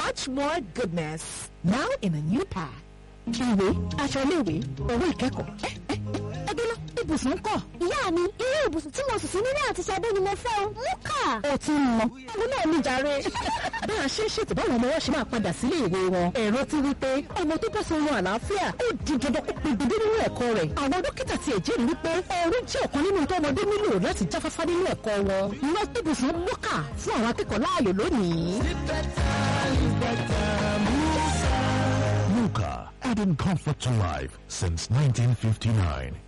much more goodness. Now in a new pack. ìwé aṣọ iléèwé owó ìkẹ́kọ̀ọ́ ẹgbẹ́ lọ ibùsùn ń kọ́. ìyá mi irú ibùsùn tí mo sùn sí nílé àti Ṣadé ni mo fẹ́ o mú kà. ó ti ń lọ àwọn náà ní jàre. bá a ṣe ń ṣètò báwọn ọmọ wọn ṣe máa padà sílé ìwé wọn ẹ̀rọ ti wí pé ọmọ tó bá sọ wọn àlàáfíà ó di dandan kó pegedé nínú ẹ̀kọ́ rẹ̀ àwọn dókítà ti ẹ̀jẹ̀ wípé oorun jẹ́ ọ̀kan nínú tó ọmọdé nílò láti jáfáfá nínú ẹ̀kọ́ wọn lọ ibùsùn mọ́kà fún àwọn akẹ́kọ̀ọ́ láàyò lónìí. Muka, adding comfort to life since 1959.